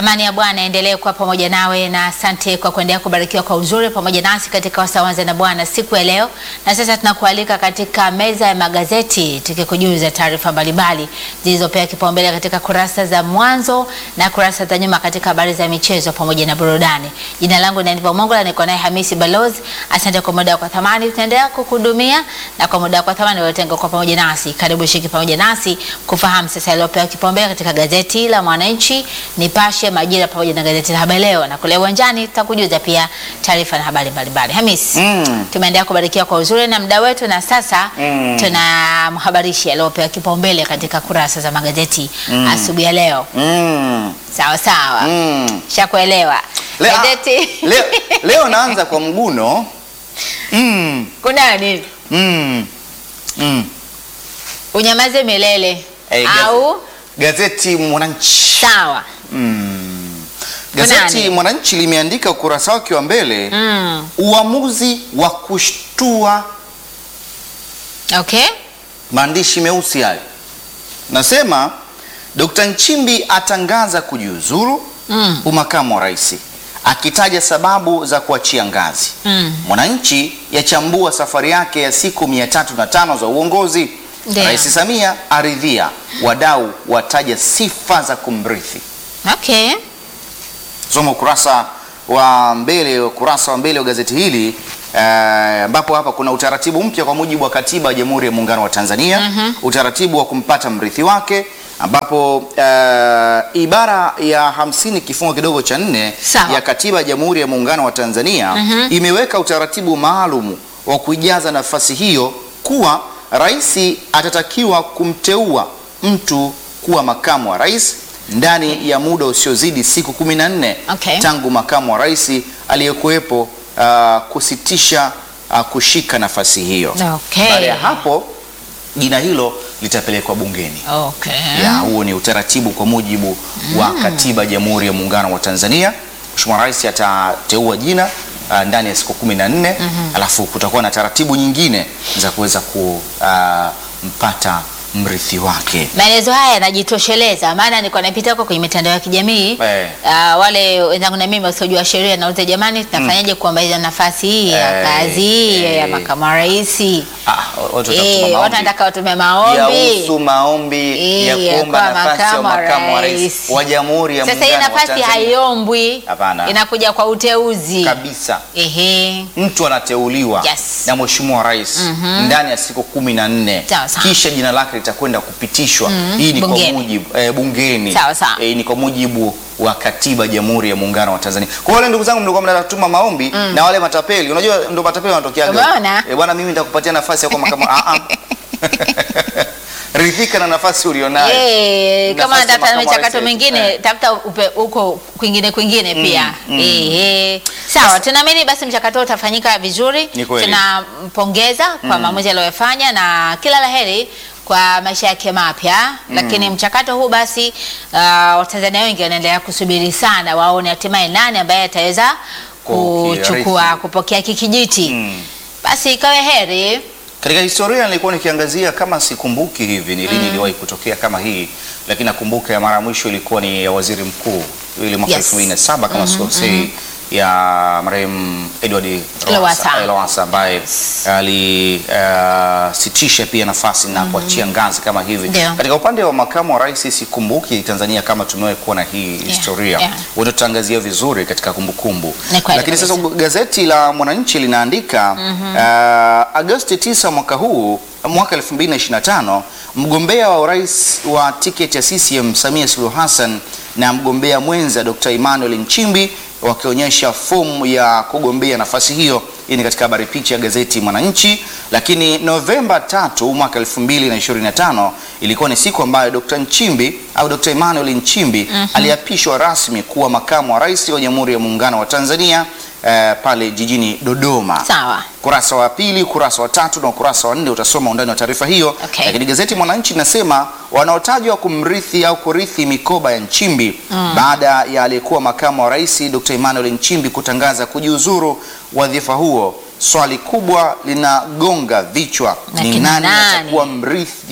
Amani ya Bwana endelee kuwa pamoja nawe, na asante kwa kuendelea kubarikiwa kwa uzuri pamoja nasi katika Wasawanza na Bwana siku ya leo. Na sasa tunakualika katika meza ya magazeti, tukikujuza taarifa mbalimbali zilizopewa kipaumbele katika kurasa za mwanzo na kurasa za nyuma katika habari za michezo pamoja na burudani. Jina langu ni Aniva Mongola, niko naye Hamisi Balozi. Asante kwa muda wako thamani, tutaendelea kukuhudumia na kwa muda wako thamani uliotenga kwa pamoja nasi. Karibu shiki pamoja nasi kufahamu sasa yaliyopewa kipaumbele katika gazeti la Mwananchi, Nipashe, Majira pamoja na gazeti la Habari Leo, na kule uwanjani tutakujuza pia taarifa na habari mbalimbali. Hamis, Mm. tumeendelea kubarikiwa kwa uzuri na muda wetu, na sasa Mm. tunamhabarishi yaliyopewa kipaumbele katika kurasa za magazeti asubuhi ya leo. Mm. Sawa sawa, Mm. shakuelewa Leo, gazeti leo, leo naanza kwa mguno. Mm. kuna nini? Mm. Mm. Unyamaze milele Eh, gaze- au Gazeti Mwananchi. sawa. Mm. Gazeti Kunani? Mwananchi limeandika ukurasa wake wa mbele Mm. uamuzi wa kushtua, Okay. maandishi meusi hayo. Nasema Dr. Nchimbi atangaza kujiuzuru Mm. umakamu wa rais akitaja sababu za kuachia ngazi. Mm. Mwananchi yachambua safari yake ya siku 305 za uongozi. Ndio. Rais Samia aridhia, wadau wataja sifa za kumrithi. Okay. Soma ukurasa wa mbele, ukurasa wa mbele wa gazeti hili eh, ambapo hapa kuna utaratibu mpya kwa mujibu wa katiba ya Jamhuri ya Muungano wa Tanzania, utaratibu wa kumpata mrithi wake ambapo eh, ibara ya hamsini kifungo kidogo cha nne Sawa. ya katiba ya Jamhuri ya Muungano wa Tanzania imeweka utaratibu maalum wa kuijaza nafasi hiyo kuwa rais atatakiwa kumteua mtu kuwa makamu wa rais ndani ya muda usiozidi siku kumi na nne Okay. tangu makamu wa rais aliyekuwepo ah, kusitisha ah, kushika nafasi hiyo. Okay. Baada ya hapo jina hilo litapelekwa bungeni. Okay. Ya, huo ni utaratibu kwa mujibu wa katiba ya Jamhuri ya Muungano wa Tanzania. Mheshimiwa Rais atateua jina ah, ndani ya siku kumi na nne alafu kutakuwa na taratibu nyingine za kuweza kumpata mrithi wake. Maelezo haya yanajitosheleza, maana nilikuwa napita huko kwenye mitandao ya kijamii Eh. ah, wale wenzangu na mimi wasiojua sheria nauliza, jamani, tunafanyaje kuomba nafasi hii ya Eh, kazi hii ya eh. makamu wa rais? Ah, watu watatuma Eh, maombi. watu wanataka watume maombi. yahusu maombi Eh, ya ya kuomba kuwa nafasi ya makamu wa makamu wa rais rais. wa Jamhuri ya Sasa hii Muungano wa nafasi Tanzania. haiombwi, Hapana. inakuja kwa uteuzi. kabisa. Ehe. Mtu anateuliwa Yes. na Mheshimiwa Rais ndani ya siku kumi na nne Sawa, sawa. kisha jina lake litakwenda kupitishwa. Hii ni Bungeni. kwa mujibu eh, bungeni. Sawa, sawa. Eh, ni kwa mujibu wa katiba ya Jamhuri ya Muungano wa Tanzania. Kwa wale ndugu zangu mlikuwa mnatuma maombi na wale matapeli, unajua ndio matapeli wanatokea Umeona? eh, bwana, mimi nitakupatia nafasi ya kuwa makamu ah ah. Ridhika na nafasi ulionayo. Eh, kama Nafasi ya nataka makamu wa michakato rais. mingine Eh. tafuta upe- huko kwingine kwingine pia. mm. Eh, eh. Sawa, tunaamini basi mchakato huu utafanyika vizuri. Ni kweli. Tunampongeza kwa maamuzi aliyofanya na kila laheri kwa maisha yake mapya, lakini mchakato huu basi uh, Watanzania wengi wanaendelea kusubiri sana waone hatimaye nani ambaye ataweza kuchukua Kukirithi. kupokea hiki kijiti. Mm. Basi ikawe heri. Katika historia nilikuwa nikiangazia kama sikumbuki hivi ni lini iliwahi kutokea kama hii, lakini nakumbuka ya mara ya mwisho ilikuwa ni ya waziri mkuu ile mwaka Yes. 2007 kama sikosei, ya marehemu Edward Lowassa. Lowassa Lowassa ambaye alisitisha pia nafasi na kuachia ngazi kama hivi. Ndio. Katika upande wa makamu wa rais sikumbuki Tanzania kama tumewahi kuwa na hii historia. yeah. Wote tutaangazia vizuri katika kumbukumbu. Ni kweli Lakini sasa kabisa. gazeti la Mwananchi linaandika uh, Agosti 9 mwaka huu mwaka 2025 mgombea wa urais wa tiketi ya CCM Samia Suluhu Hassan na mgombea mwenza Dr. Emmanuel Nchimbi wakionyesha fomu ya kugombea nafasi hiyo. Hii ni katika habari picha ya gazeti Mwananchi. Lakini Novemba 3 mwaka 2025 ilikuwa ni siku ambayo Dr. Nchimbi au Dr. Emmanuel Nchimbi aliapishwa rasmi kuwa makamu wa rais wa Jamhuri ya Muungano wa Tanzania eh, pale jijini Dodoma. Sawa. Ukurasa wa pili, ukurasa wa tatu na ukurasa wa nne utasoma undani wa taarifa hiyo. Okay. Lakini gazeti Mwananchi linasema wanaotajwa kumrithi au kurithi mikoba ya Nchimbi baada ya aliyekuwa makamu wa rais Dr. Emmanuel Nchimbi kutangaza kujiuzuru wadhifa huo, swali kubwa linagonga vichwa, Na ni kina nani nani? atakuwa mrithi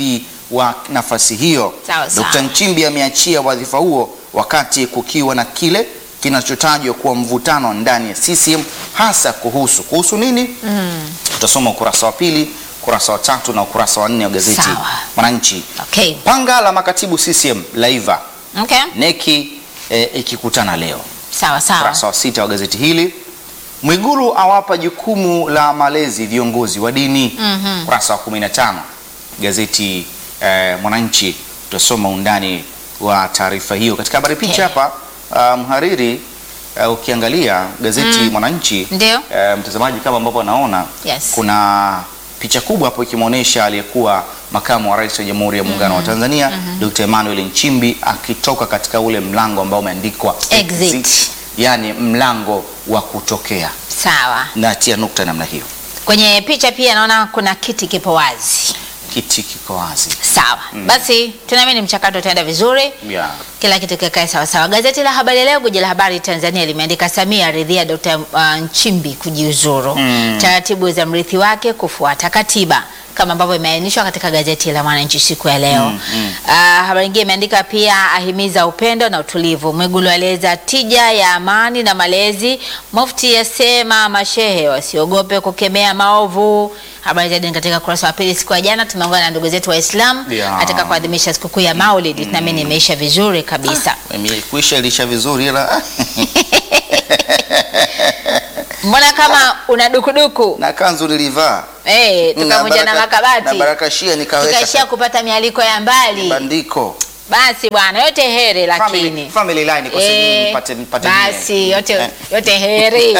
wa nafasi hiyo. Sawa, sawa. Dr. Nchimbi ameachia wadhifa huo wakati kukiwa na kile kinachotajwa kuwa mvutano ndani ya CCM hasa kuhusu kuhusu nini? Utasoma ukurasa wa pili, ukurasa wa tatu na ukurasa wa nne wa gazeti Sawa. Mwananchi. Okay. Panga la makatibu CCM laiva Okay. neki eh, ikikutana leo Sawa sawa. ukurasa wa sita wa gazeti hili. Mwigulu awapa jukumu la malezi viongozi wa dini. Ukurasa wa 15 gazeti eh, Mwananchi, tutasoma undani wa taarifa hiyo katika habari picha Okay. hapa. ah, mhariri ah, ukiangalia gazeti Mwananchi Ndio. eh, mtazamaji, kama ambavyo anaona Yes. kuna picha kubwa hapo ikimwonyesha aliyekuwa makamu wa rais wa Jamhuri ya Muungano wa Tanzania Dr. Emmanuel Nchimbi akitoka katika ule mlango ambao umeandikwa Exit. yani mlango wa kutokea. Sawa. Natia nukta namna hiyo, Kwenye picha pia naona kuna kiti kipo wazi. kiti kiko wazi Sawa. Basi tunaamini mchakato utaenda vizuri. yeah. Kila kitu kikae sawa sawa. Gazeti la Habari Leo, guji la habari Tanzania limeandika Samia aridhia Dr. uh, Nchimbi kujiuzuru. Taratibu za mrithi wake kufuata katiba kama ambavyo imeainishwa katika gazeti la Mwananchi siku ya leo. Uh, habari nyingine imeandika pia ahimiza upendo na utulivu. Mwigulu aeleza tija ya amani na malezi. Mufti asema mashehe wasiogope kukemea maovu. Habari zaidi ni katika kurasa wa pili. Siku ya jana tumeungana na ndugu zetu Waislamu Yeah. katika kuadhimisha sikukuu ya Maulid. Tunaamini imeisha vizuri kabisa. Mimi kuisha ilisha vizuri ila Mbona kama una dukuduku na kanzu nilivaa eh, tukavunja na baraka- na makabati barakashia nikaweka tukaishia kupata mialiko ya mbali. bandiko Basi bwana, yote heri family, lakini family line kwa Eh, sababu mpate mpate basi yote, Eh. yote heri.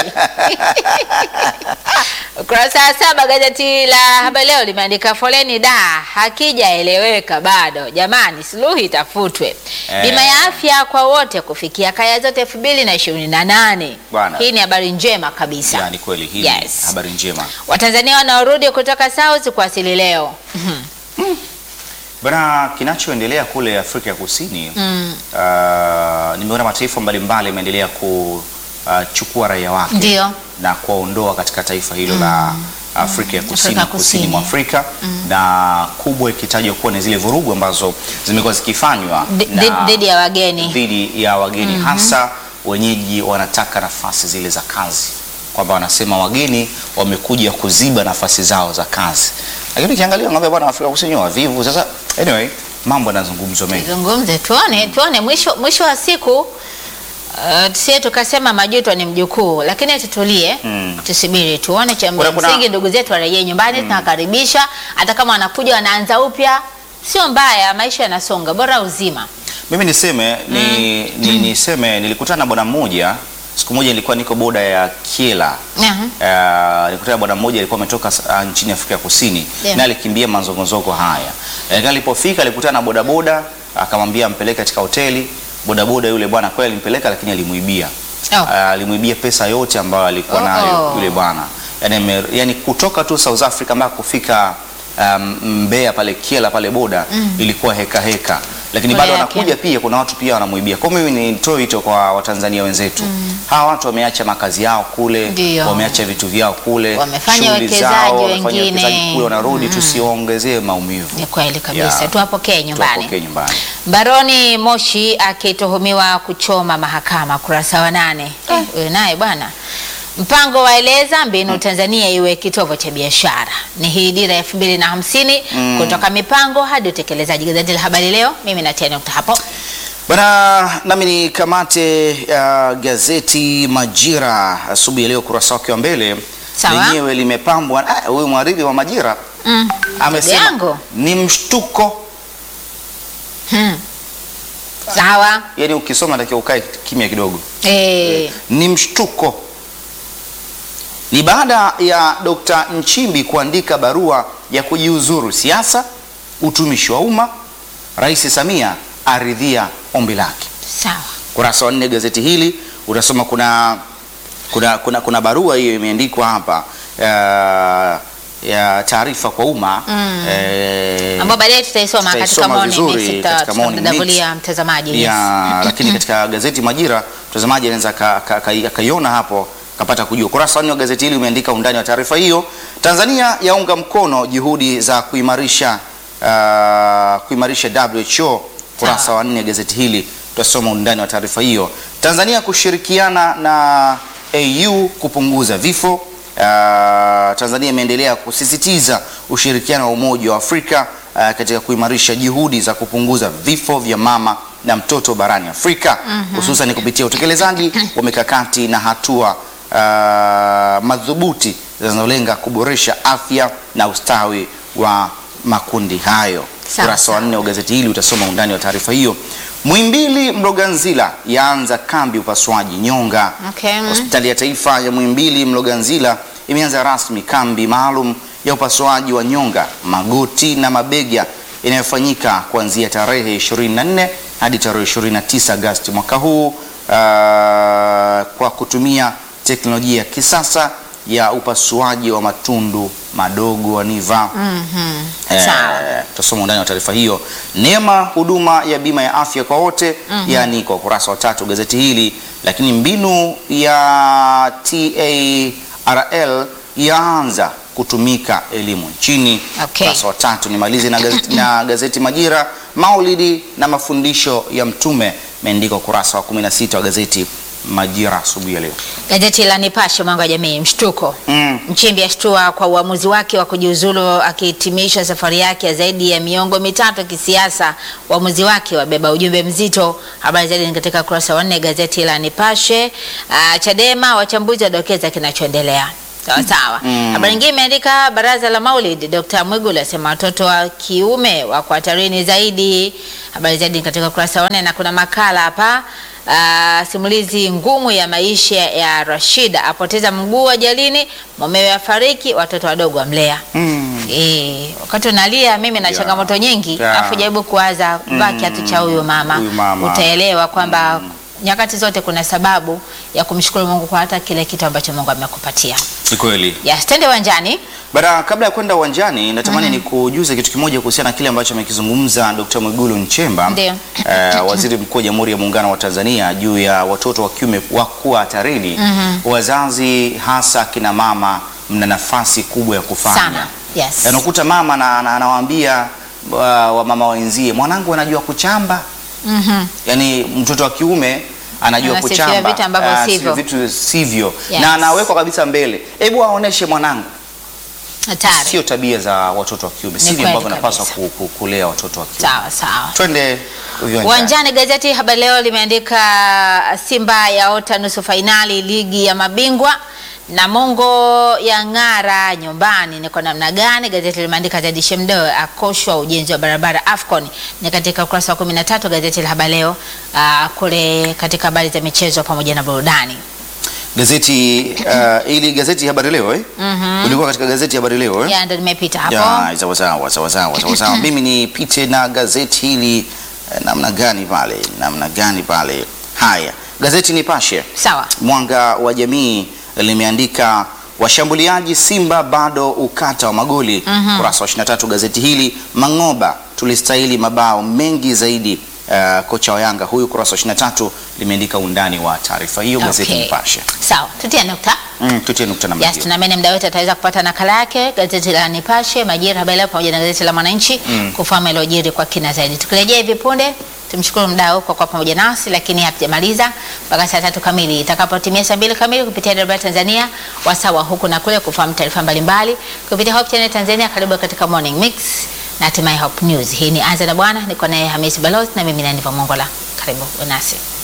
Ukurasa wa saba gazeti la Habari Leo limeandika foleni da hakijaeleweka bado, jamani, suluhu itafutwe. Eh. Bima ya afya kwa wote kufikia kaya zote elfu mbili na ishirini na nane. Bwana. Hii ni habari njema kabisa. yani kweli hii Yes. ni habari njema Watanzania wanaorudi kutoka South kuwasili leo. bana. Kinachoendelea kule Afrika ya Kusini Mm. uh, nimeona mataifa mbalimbali yameendelea kuchukua raia wake Ndio. na kuwaondoa katika taifa hilo la Afrika ya Kusini, Afrika kusini Kusini. mwa Afrika na kubwa ikitajwa kuwa ni zile vurugu ambazo zimekuwa zikifanywa Dhi- na- dhi- Dhidi ya wageni. dhidi ya wageni hasa wenyeji wanataka nafasi zile za kazi, kwamba wanasema wageni wamekuja kuziba nafasi zao za kazi, lakini ukiangalia ng'ombe bwana, Afrika Kusini wavivu. Sasa anyway, mambo yanazungumzwa mengi. Zungumze tuone, tuone mwisho, mwisho wa siku uh, tusie tukasema majuto ni mjukuu, lakini tutulie Mm. tusubiri tuone cha Kuna- kuna- msingi. Ndugu zetu warejee nyumbani, tunawakaribisha. Hata kama wanakuja wanaanza upya, sio mbaya, maisha yanasonga, bora uzima. Mimi niseme ni, ni, niseme nilikutana na bwana mmoja siku moja, nilikuwa niko boda ya Kiela Aha. Uh, nilikutana na bwana mmoja alikuwa ametoka uh, nchini Afrika Kusini Yeah. na alikimbia mazongozoko haya. Lakini alipofika alikutana na bodaboda akamwambia ampeleke katika hoteli. Bodaboda yule bwana kweli alimpeleka, lakini alimuibia Oh. uh, alimuibia pesa yote ambayo alikuwa Oh, nayo oh. yule bwana yani, ame- yani kutoka tu South Africa mpaka kufika um, Mbeya pale Kiela pale boda ilikuwa heka heka, lakini Pole bado yake. anakuja pia, kuna watu pia wanamuibia. Kwa hiyo mimi nitoe wito kwa Watanzania wenzetu hawa watu wameacha makazi yao kule, Ndio. wameacha vitu vyao kule, Wamefanya shughuli uwekezaji zao, wamefanya wengine. uwekezaji kule, wanarudi, tusiongezee maumivu. Ni kweli kabisa, Yeah. tuwapokee nyumbani. Tuwapokee nyumbani. Baroni Moshi akituhumiwa kuchoma mahakama, kurasa wa nane. Eh, huyu naye bwana. Mpango waeleza mbinu Tanzania iwe kitovu cha biashara. Ni hii dira ya elfu mbili na hamsini kutoka mipango hadi utekelezaji. Gazeti la Habari Leo, mimi natia nukta hapo. Bana, nami ni kamate uh, gazeti Majira asubuhi ya leo, kurasa wake wa mbele Sawa. lenyewe limepambwa. ah, Huyu mhariri wa Majira Mm. amesema yangu. ni mshtuko, Hmm. Sawa. yani ukisoma takiwa ukae kimya kidogo. Eh, ni mshtuko. Ni baada ya Dr. Nchimbi kuandika barua ya kujiuzuru siasa, utumishi wa umma, Rais Samia aridhia ombi lake. sawa. Kurasa wa nne gazeti hili utasoma kuna, kuna, kuna, kuna barua hiyo imeandikwa hapa ya, ya taarifa kwa umma eh, Ambao baadaye tutaisoma katika tutaisoma morning vizuri mix, tuta- katika morning mix. tutamdavulia mtazamaji. yes. ya, lakini katika gazeti Majira mtazamaji anaweza aka- aka- aka- akaiona hapo kapata kujua. Kurasa wa nne wa gazeti hili umeandika undani wa taarifa hiyo. Tanzania yaunga mkono juhudi za kuimarisha uh, kuimarisha WHO, kurasa wa nne gazeti hili tutasoma undani wa taarifa hiyo. Tanzania kushirikiana na AU kupunguza vifo. Uh, Tanzania imeendelea kusisitiza ushirikiano wa Umoja wa Afrika uh, katika kuimarisha juhudi za kupunguza vifo vya mama na mtoto barani Afrika hususan kupitia utekelezaji wa mikakati na hatua uh, madhubuti zinazolenga kuboresha afya na ustawi wa makundi hayo. Sawa, Ukurasa wa nne wa gazeti hili utasoma undani wa taarifa hiyo. Muhimbili Mloganzila yaanza kambi upasuaji nyonga. Okay. Hospitali ya Taifa ya Muhimbili Mloganzila imeanza rasmi kambi maalum ya upasuaji wa nyonga, magoti na mabega inayofanyika kuanzia tarehe 24 hadi tarehe 29 Agosti mwaka huu uh, kwa kutumia teknolojia ya kisasa ya upasuaji wa matundu madogo wa niva. Eh, Sawa. tutasoma undani wa taarifa hiyo. Neema huduma ya bima ya afya kwa wote yani kwa ukurasa wa tatu gazeti hili, lakini mbinu ya TARL yaanza kutumika elimu nchini. Okay. Ukurasa wa tatu. Nimalize na gazeti, na gazeti Majira, maulidi na mafundisho ya Mtume imeandikwa ukurasa wa 16 wa gazeti Majira asubuhi ya leo. Gazeti la Nipashe mwanga wa jamii, mshtuko Mm. Nchimbi ashtua kwa uamuzi wake wa kujiuzulu akihitimisha safari yake ya zaidi ya miongo mitatu ya kisiasa. Uamuzi wake wabeba ujumbe mzito. Habari zaidi ni katika ukurasa wa nne gazeti la Nipashe. Ah, Chadema wachambuzi wadokeza kinachoendelea. Sawa sawa. Mm. Habari nyingine imeandika baraza la Maulid, Dr. Mwigulu asema watoto wa kiume wako hatarini zaidi. Habari zaidi ni katika ukurasa wa nne na kuna makala hapa ah, simulizi ngumu ya maisha ya Rashida, apoteza mguu ajalini, mumewe afariki, watoto wadogo wamlea. Mm. Eh, wakati unalia mimi na Yeah. changamoto nyingi Yeah. afu jaribu kuwaza vaa kiatu cha huyu mama, Huyu mama. utaelewa kwamba nyakati zote kuna sababu ya kumshukuru Mungu kwa hata kile kitu ambacho Mungu amekupatia. Ni kweli. Yes, twende uwanjani. Bara, kabla ya kwenda uwanjani natamani ni kujuze kitu kimoja kuhusiana na kile ambacho amekizungumza Dr. Mwigulu Nchemba Ndio. eh, waziri mkuu wa Jamhuri ya Muungano wa Tanzania juu ya watoto wa kiume wa kuwa hatarini. Wazazi hasa kina mama mna nafasi kubwa ya kufanya. Sana. Yes. Anakuta mama na- na- anawaambia uh, wamama wenzie, mwanangu anajua kuchamba. Mhm. Yaani mtoto wa kiume anajua Anasifia kuchamba vitu ambavyo Ah, sivyo. vitu sivyo Yes. na anawekwa kabisa mbele. Hebu aoneshe mwanangu Hatari. sio tabia za watoto wa kiume, sivyo kweli ambavyo napaswa kabisa. ku, ku, kulea watoto wa kiume. Sawa sawa. Twende uwanjani. Uwanjani, gazeti Habari Leo limeandika Simba yaota nusu fainali ligi ya mabingwa Namungo ya ng'ara nyumbani. Ni kwa namna gani? Gazeti limeandika Zedi Shemdo akoshwa ujenzi wa barabara Afcon, ni katika ukurasa wa 13 gazeti la Habari Leo, ah, kule katika habari za michezo pamoja na burudani. Gazeti uh, ili gazeti Habari Leo eh? Ulikuwa katika gazeti Habari Leo eh? Ya ndo nimepita hapo. Ya, sawa sawa sawa sawa sawa sawa. Mimi nipite na gazeti hili eh, namna gani pale? Namna gani pale? Haya. Gazeti Nipashe. Sawa. Mwanga wa Jamii limeandika washambuliaji Simba bado ukata wa magoli. Kurasa wa 23 gazeti hili, Mang'oba tulistahili mabao mengi zaidi. Uh, kocha wa Yanga huyu, kurasa wa 23 limeandika undani wa taarifa hiyo gazeti Okay. Nipashe. Sawa, tutia nukta. Mm, tutie nukta namba Yes, hiyo. tunaamini mda wote ataweza kupata nakala yake gazeti la Nipashe, Majira, Habari Leo pamoja na gazeti la Mwananchi kufahamu yaliyojiri kwa kina zaidi. Tukirejea hivi punde, tumshukuru mdau kwa kuwa pamoja nasi, lakini hatujamaliza mpaka saa tatu kamili. Itakapotimia saa mbili kamili kupitia Dar Tanzania, wasawa huku na kule kufahamu taarifa mbalimbali kupitia Hope Channel Tanzania. Karibu katika Morning Mix na hatimaye Hope News. Hii ni Anza na Bwana, niko naye Hamisi Balozi na mimi Naniva Mongola. Karibu nasi.